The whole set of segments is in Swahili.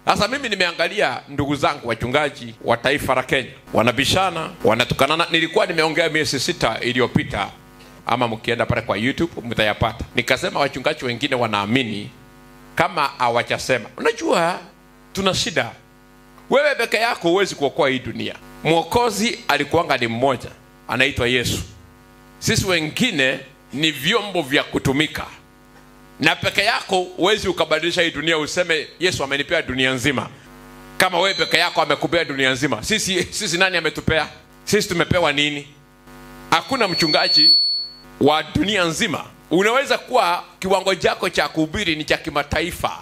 Sasa mimi nimeangalia ndugu zangu wachungaji wa taifa la Kenya wanabishana, wanatukanana. Nilikuwa nimeongea miezi sita iliyopita, ama mkienda pale kwa YouTube mtayapata. Nikasema wachungaji wengine wanaamini kama hawachasema. Unajua tuna shida, wewe peke yako huwezi kuokoa hii dunia. Mwokozi alikuwanga ni mmoja, anaitwa Yesu. Sisi wengine ni vyombo vya kutumika na peke yako huwezi ukabadilisha hii dunia useme yesu amenipea dunia nzima kama wewe peke yako amekupea dunia nzima sisi sisi nani ametupea sisi tumepewa nini hakuna mchungaji wa dunia nzima unaweza kuwa kiwango chako cha kuhubiri ni cha kimataifa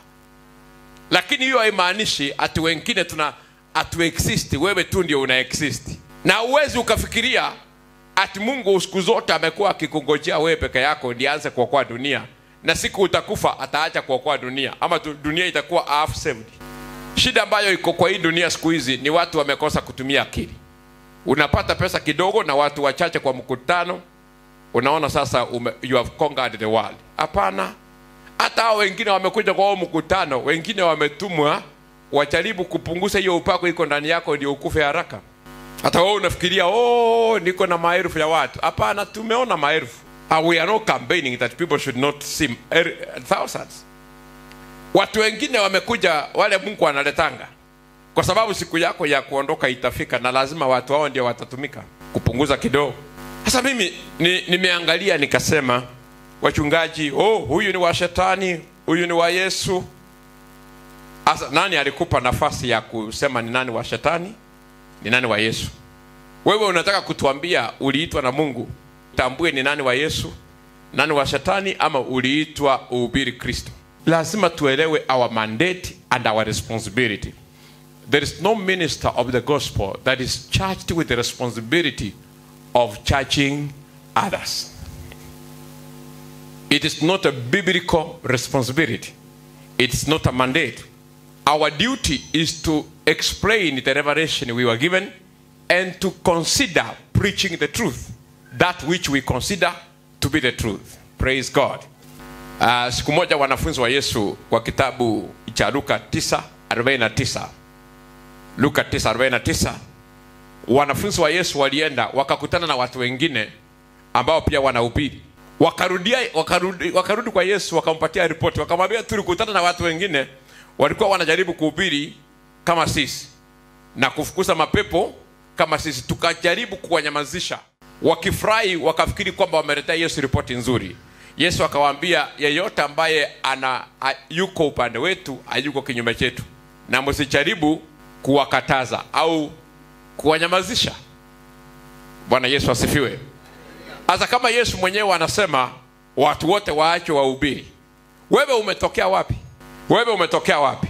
lakini hiyo haimaanishi ati wengine tuna atu exist wewe tu ndio una exist na uwezi ukafikiria ati mungu siku zote amekuwa akikungojea wewe peke yako ndiye aanze kuokoa dunia na siku utakufa ataacha kuokoa dunia ama tu, dunia itakuwa half saved shida ambayo iko kwa hii dunia siku hizi ni watu wamekosa kutumia akili unapata pesa kidogo na watu wachache kwa mkutano unaona sasa ume, you have conquered the world hapana hata hao wengine wamekuja kwa huo mkutano wengine wametumwa wajaribu kupunguza hiyo upako iko ndani yako ndio ukufe haraka hata wewe unafikiria oh, niko na maelfu ya watu hapana tumeona maelfu Uh, we are not campaigning that people should not see er, thousands watu wengine wamekuja wale mungu analetanga kwa sababu siku yako ya kuondoka itafika na lazima watu hao ndio watatumika kupunguza kidogo sasa mimi ni- nimeangalia nikasema wachungaji oh huyu ni wa shetani huyu ni wa yesu sasa nani alikupa nafasi ya kusema ni nani wa shetani ni nani wa yesu wewe unataka kutuambia uliitwa na mungu tambue ni nani wa yesu nani wa shetani ama uliitwa uhubiri kristo lazima tuelewe our mandate and our responsibility there is no minister of the gospel that is charged with the responsibility of charging others it is not a biblical responsibility it's not a mandate our duty is to explain the revelation we were given and to consider preaching the truth that which we consider to be the truth praise god uh, siku moja wanafunzi wa yesu kwa kitabu cha luka 949 luka 949 wanafunzi wa yesu walienda wakakutana na watu wengine ambao pia wanahubiri wakarudia wakarudi, wakarudi kwa yesu wakampatia ripoti wakamwambia tulikutana na watu wengine walikuwa wanajaribu kuhubiri kama sisi na kufukuza mapepo kama sisi tukajaribu kuwanyamazisha wakifurahi wakafikiri kwamba wameletea yesu ripoti nzuri yesu akawaambia yeyote ambaye ana a, yuko upande wetu hayuko kinyume chetu na msijaribu kuwakataza au kuwanyamazisha bwana yesu asifiwe hasa kama yesu mwenyewe anasema watu wote waache wahubiri wewe umetokea wapi wewe umetokea wapi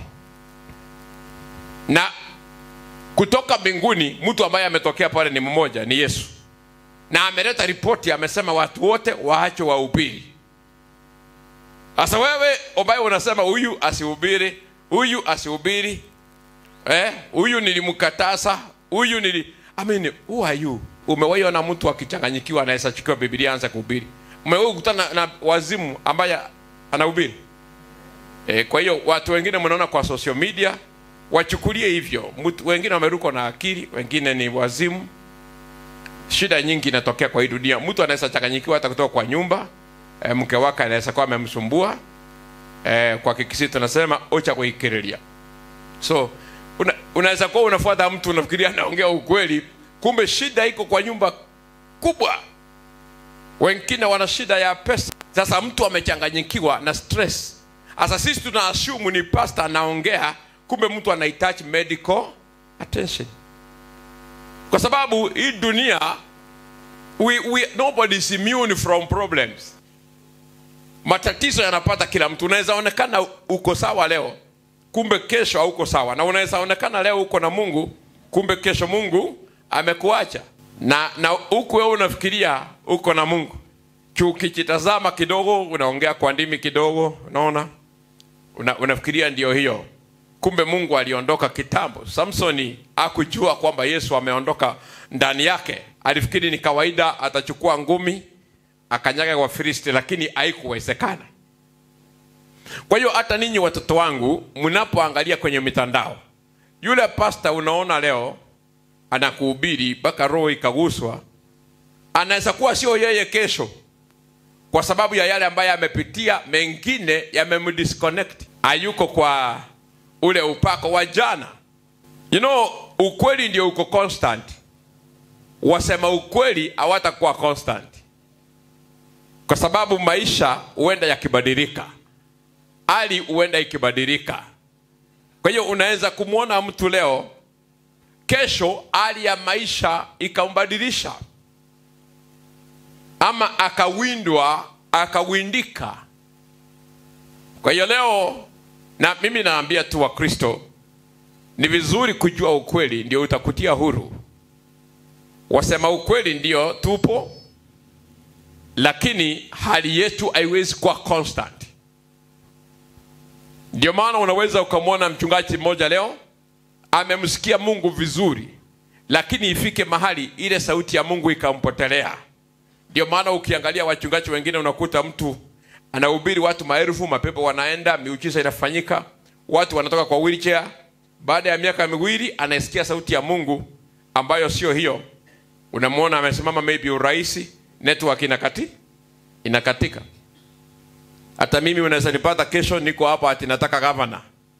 na kutoka mbinguni mtu ambaye ametokea pale ni mmoja ni yesu na ameleta ripoti amesema watu wote waache wahubiri sasa wewe ambaye unasema huyu asihubiri huyu asihubiri eh, huyu nilimkataza huyu nili I mean, who are you umewaiona mtu akichanganyikiwa anaweza chukua bibilia anza kuhubiri umewahi kukutana na, na wazimu ambaye anahubiri e, kwa hiyo watu wengine mnaona kwa social media wachukulie hivyo mtu, wengine wamerukwa na akili wengine ni wazimu shida nyingi inatokea kwa hii dunia mtu anaweza changanyikiwa hata kutoka kwa nyumba e, mke wake anaweza kuwa amemsumbua e, kwa kikisi tunasema ocha kuikiriria so una, unaweza kuwa unafuata mtu unafikiria anaongea ukweli kumbe shida iko kwa nyumba kubwa wengine wana shida ya pesa sasa mtu amechanganyikiwa na stress sasa sisi tuna assume ni pastor anaongea kumbe mtu anahitaji medical attention kwa sababu hii dunia we, we, nobody is immune from problems matatizo yanapata kila mtu unaweza onekana uko sawa leo kumbe kesho hauko sawa na unaweza onekana leo uko na mungu kumbe kesho mungu amekuacha na na huku wewe unafikiria uko na mungu ukijitazama kidogo unaongea kwa ndimi kidogo unaona una, unafikiria ndio hiyo kumbe mungu aliondoka kitambo samsoni akujua kwamba yesu ameondoka ndani yake alifikiri ni kawaida atachukua ngumi akanyaga kwa filisti lakini haikuwezekana kwa hiyo hata ninyi watoto wangu mnapoangalia kwenye mitandao yule pasta unaona leo anakuhubiri mpaka roho ikaguswa anaweza kuwa sio yeye kesho kwa sababu ya yale ambayo amepitia mengine yamemdisconnect hayuko kwa ule upako wa jana you know ukweli ndio uko constant wasema ukweli hawatakuwa constant kwa sababu maisha huenda yakibadilika hali huenda ikibadilika kwa hiyo unaweza kumwona mtu leo kesho hali ya maisha ikambadilisha ama akawindwa akawindika kwa hiyo leo na mimi naambia tu wakristo ni vizuri kujua ukweli ndio utakutia huru wasema ukweli ndio tupo lakini hali yetu haiwezi kuwa constant ndio maana unaweza ukamwona mchungaji mmoja leo amemsikia mungu vizuri lakini ifike mahali ile sauti ya mungu ikampotelea ndio maana ukiangalia wachungaji wengine unakuta mtu anahubiri watu maelfu mapepo wanaenda miujiza inafanyika watu wanatoka kwa wheelchair baada ya miaka miwili anaisikia sauti ya mungu ambayo sio hiyo unamwona amesimama maybe urahisi network inakati inakatika hata mimi unaweza nipata kesho niko hapa ati nataka gavana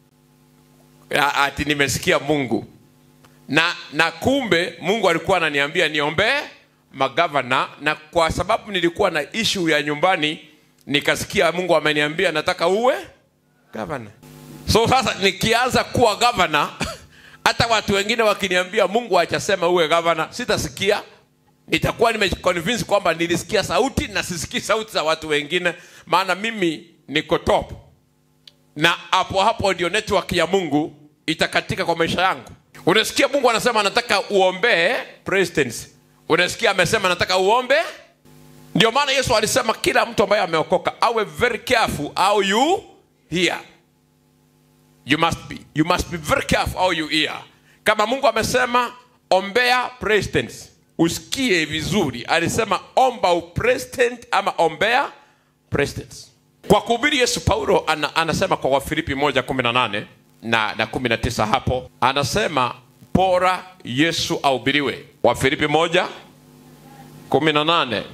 ati nimesikia mungu na na kumbe mungu alikuwa ananiambia niombee magavana na kwa sababu nilikuwa na ishu ya nyumbani nikasikia mungu ameniambia nataka uwe gavana so sasa nikianza kuwa gavana hata watu wengine wakiniambia mungu achasema uwe gavana sitasikia nitakuwa nimeconvince kwamba nilisikia sauti na sisikii sauti za watu wengine maana mimi niko top na hapo hapo ndio network ya mungu itakatika kwa maisha yangu unasikia mungu anasema anataka uombee presidency unasikia amesema nataka uombe ndio maana yesu alisema kila mtu ambaye ameokoka awe very careful how you hear you must be you must be very careful how you hear kama mungu amesema ombea president usikie vizuri alisema omba upresident ama ombea president kwa kuhubiri yesu paulo ana, anasema kwa wafilipi moja kumi na nane na na kumi na tisa hapo anasema bora yesu ahubiriwe wafilipi moja kumi na nane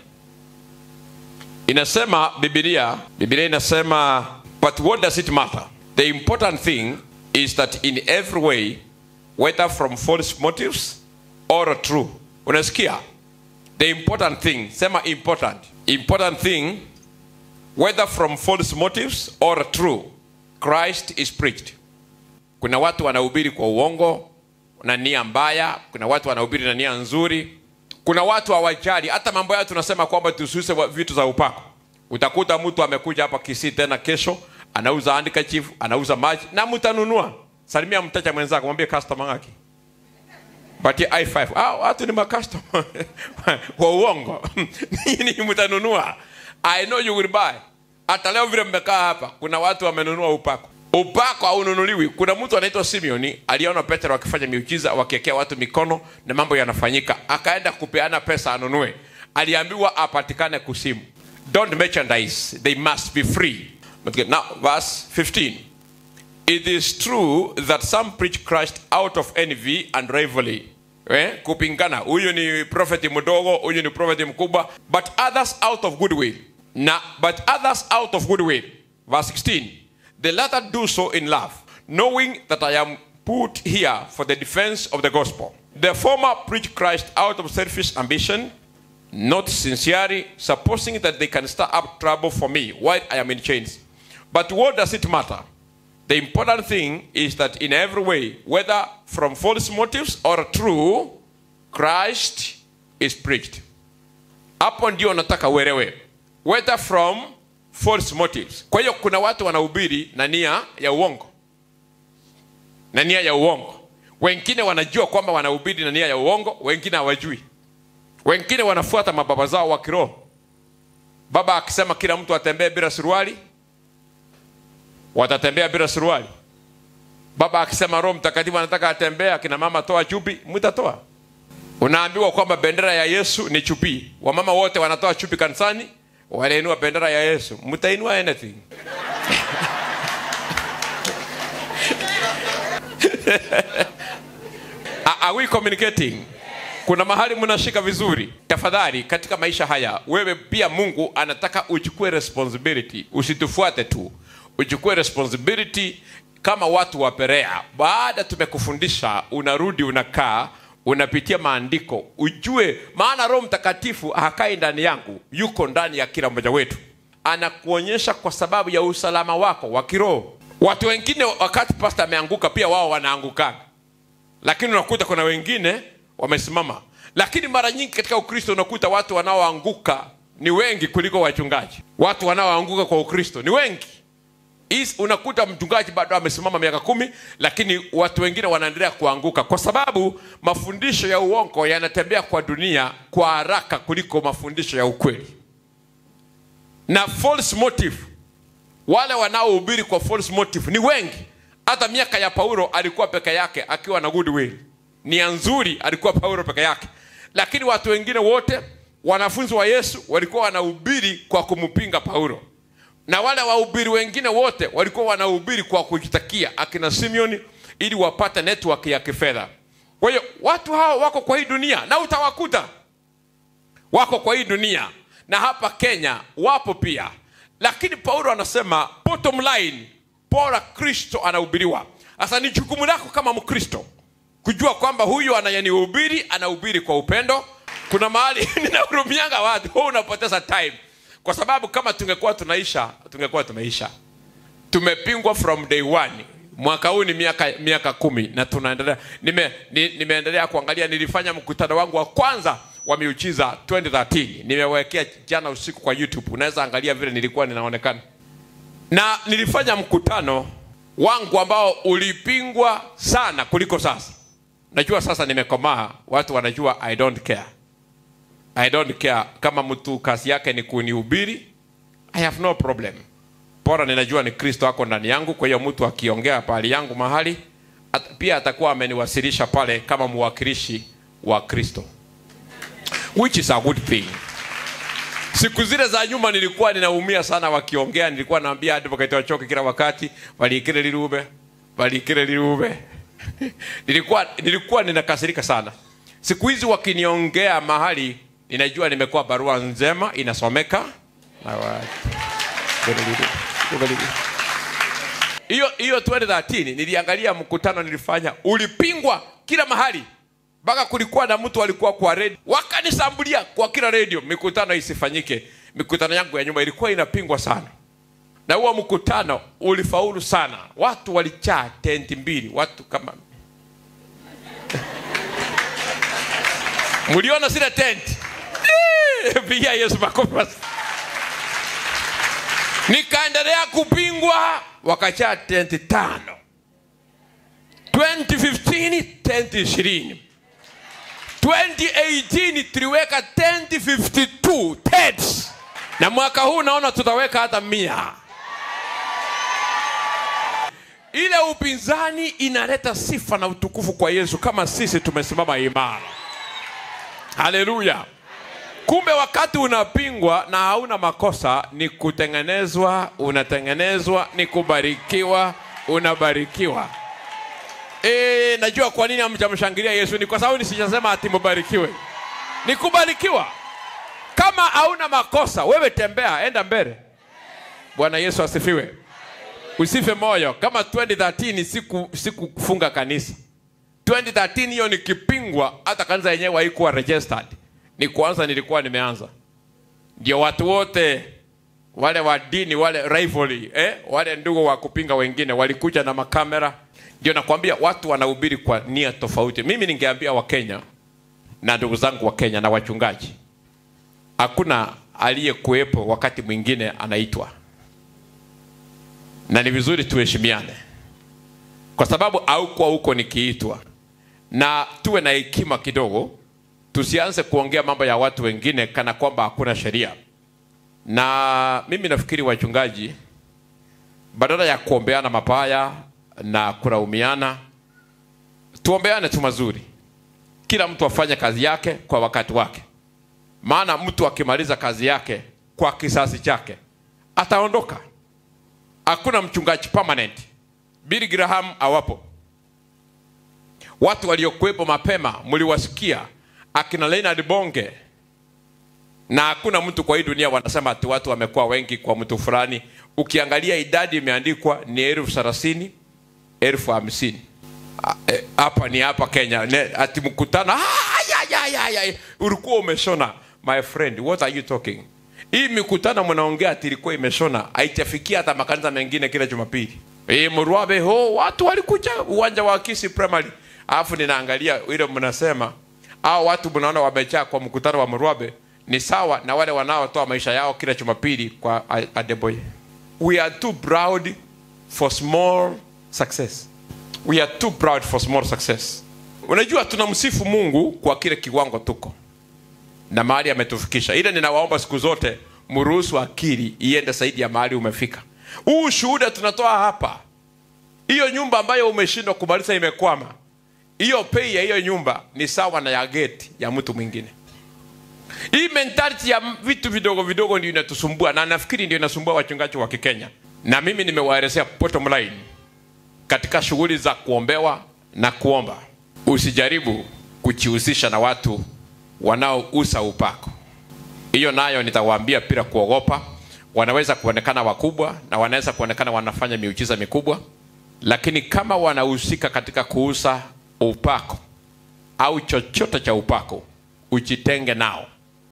inasema bibilia bibilia inasema but what does it matter the important thing is that in every way whether from false motives or true unasikia the important thing sema important important thing whether from false motives or true christ is preached kuna watu wanahubiri kwa uongo na nia mbaya kuna watu wanahubiri na nia nzuri kuna watu hawajali hata mambo yao tunasema kwamba tususe vitu za upako utakuta mtu amekuja hapa kisii tena kesho anauza handkerchief anauza maji na mtanunua salimia mteja mwenzako mwambie customer wake patie i5 ah, watu ni makastoma wa uongo nini mtanunua i know you will buy hata leo vile mmekaa hapa kuna watu wamenunua upako upako haununuliwi kuna mtu anaitwa simeoni aliona petero akifanya miujiza wakiekea watu mikono na mambo yanafanyika akaenda kupeana pesa anunue aliambiwa apatikane kusimu don't merchandise they must be free now verse 15 it is true that some preach christ out of envy and rivalry eh? kupingana huyu ni profeti mdogo huyu ni profeti mkubwa but others out of goodwill na but others out of goodwill verse 16 the latter do so in love knowing that i am put here for the defense of the gospel the former preach christ out of selfish ambition not sincerely supposing that they can stir up trouble for me while i am in chains but what does it matter the important thing is that in every way, whether from false motives or true, Christ is preached. Hapo ndio nataka uelewe, whether from false motives. Kwa hiyo kuna watu wanahubiri na nia ya uongo, na nia ya uongo. Wengine wanajua kwamba wanahubiri na nia ya uongo, wengine hawajui. Wengine wanafuata mababa zao wa kiroho. Baba akisema kila mtu atembee bila suruali, watatembea bila suruali. Baba akisema Roho Mtakatifu anataka atembea, akina mama toa chupi, mtatoa. Unaambiwa kwamba bendera ya Yesu ni chupi, wamama wote wanatoa chupi kanisani, wanainua bendera ya Yesu, mtainua anything Are- are we communicating kuna mahali mnashika vizuri tafadhali katika maisha haya wewe pia mungu anataka uchukue responsibility usitufuate tu uchukue responsibility kama watu wa perea baada tumekufundisha unarudi unakaa unapitia maandiko ujue maana roho mtakatifu hakai ndani yangu yuko ndani ya kila mmoja wetu anakuonyesha kwa sababu ya usalama wako wa kiroho watu wengine wakati pasta ameanguka pia wao wanaangukaga lakini unakuta kuna wengine wamesimama lakini mara nyingi katika ukristo unakuta watu wanaoanguka ni wengi kuliko wachungaji watu wanaoanguka kwa ukristo ni wengi Is, unakuta mchungaji bado amesimama miaka kumi lakini watu wengine wanaendelea kuanguka kwa sababu mafundisho ya uongo yanatembea kwa dunia kwa haraka kuliko mafundisho ya ukweli na false motive wale wanaohubiri kwa false motive ni wengi hata miaka ya paulo alikuwa peke yake akiwa na goodwill nia nzuri alikuwa paulo peke yake lakini watu wengine wote wanafunzi wa yesu walikuwa wanahubiri kwa kumpinga paulo na wale wahubiri wengine wote walikuwa wanahubiri kwa kujitakia akina simeoni ili wapate network ya kifedha kwa hiyo watu hawa wako kwa hii dunia na utawakuta wako kwa hii dunia na hapa kenya wapo pia lakini paulo anasema bottom line bora kristo anahubiriwa sasa ni jukumu lako kama mkristo kujua kwamba huyu anayenihubiri anahubiri kwa upendo kuna mahali ninahurumianga watu huu unapoteza time kwa sababu kama tungekuwa tunaisha tungekuwa tumeisha tumepingwa from day one mwaka huu ni miaka miaka kumi na tunaendelea nime, ni, nimeendelea kuangalia nilifanya mkutano wangu wa kwanza wa miujiza 2013 nimewekea jana usiku kwa youtube unaweza angalia vile nilikuwa ninaonekana na nilifanya mkutano wangu ambao ulipingwa sana kuliko sasa najua sasa nimekomaa watu wanajua i don't care i don't care kama mtu kazi yake ni kunihubiri i have no problem bora ninajua ni kristo ako ndani yangu kwa hiyo mtu akiongea pahali yangu mahali at, pia atakuwa ameniwasilisha pale kama mwakilishi wa kristo which is a good thing siku zile za nyuma nilikuwa ninaumia sana wakiongea nilikuwa naambia advocate wachoke kila wakati walikire lirube walikire lirube nilikuwa nilikuwa ninakasirika sana siku hizi wakiniongea mahali ninajua nimekuwa barua njema inasomeka na watu hiyo hiyo 2013 niliangalia mkutano nilifanya ulipingwa kila mahali mpaka kulikuwa na mtu alikuwa kwa redio wakanisambulia kwa kila redio mikutano isifanyike mikutano yangu ya nyuma ilikuwa inapingwa sana na huo mkutano ulifaulu sana watu walichaa tenti mbili watu kama mliona zile tenti pigia yesu makofi basi. nikaendelea kupingwa wakachaa tenti tano 2015 tenti ishirini 2018 tuliweka tenti 52 tents na mwaka huu naona tutaweka hata mia ile upinzani inaleta sifa na utukufu kwa yesu kama sisi tumesimama imara haleluya kumbe wakati unapingwa na hauna makosa ni kutengenezwa unatengenezwa ni kubarikiwa unabarikiwa e, najua kwa nini hamjamshangilia yesu ni kwa sababu nisijasema ati mubarikiwe ni kubarikiwa kama hauna makosa wewe tembea enda mbele bwana yesu asifiwe usife moyo kama 2013 siku sikufunga kanisa 2013 hiyo nikipingwa hata kanisa yenyewe haikuwa registered ni kwanza nilikuwa nimeanza ndio watu wote wale wa dini wale rivalry eh? wale ndugu wa kupinga wengine walikuja na makamera ndio nakwambia watu wanahubiri kwa nia tofauti mimi ningeambia wakenya na ndugu zangu wa kenya na wachungaji hakuna aliyekuwepo wakati mwingine anaitwa na ni vizuri tuheshimiane kwa sababu aukuwa huko nikiitwa na tuwe na hekima kidogo tusianze kuongea mambo ya watu wengine kana kwamba hakuna sheria na mimi nafikiri wachungaji badala ya kuombeana mabaya na kulaumiana tuombeane tu mazuri kila mtu afanye kazi yake kwa wakati wake maana mtu akimaliza kazi yake kwa kisasi chake ataondoka hakuna mchungaji permanent Billy Graham awapo watu waliokuwepo mapema mliwasikia akina Leonard Bonge na hakuna mtu kwa hii dunia wanasema ati watu wamekuwa wengi kwa mtu fulani ukiangalia idadi imeandikwa ni elfu thelathini elfu hamsini Ah, eh, hapa ni hapa kenya Ne- ati mkutano ah, ya, ya, ya, ya. ulikuwa umeshona my friend what are you talking hii mikutano mnaongea ati ilikuwa imeshona haijafikia hata makanisa mengine kila jumapili hii mrwabe ho watu walikuja uwanja wa kisi primary alafu ninaangalia ile mnasema au watu mnaona wamejaa kwa mkutano wa mrwabe ni sawa na wale wanaotoa maisha yao kila jumapili kwa A- adeboye we are too proud for small success we are too proud for small success unajua tunamsifu mungu kwa kile kiwango tuko na mahali ametufikisha ile ninawaomba siku zote mruhusu akili iende zaidi ya mahali umefika huu ushuhuda tunatoa hapa hiyo nyumba ambayo umeshindwa kumaliza imekwama hiyo pei ya hiyo nyumba ni sawa na ya geti ya mtu mwingine hii mentality ya vitu vidogo vidogo ndio inatusumbua na nafikiri ndio inasumbua wachungaji wa kikenya na mimi nimewaelezea bottom line katika shughuli za kuombewa na kuomba usijaribu kujihusisha na watu wanaousa upako hiyo nayo nitawaambia bila kuogopa wanaweza kuonekana wakubwa na wanaweza kuonekana wanafanya miujiza mikubwa lakini kama wanahusika katika kuuza upako au chochote cha upako ujitenge nao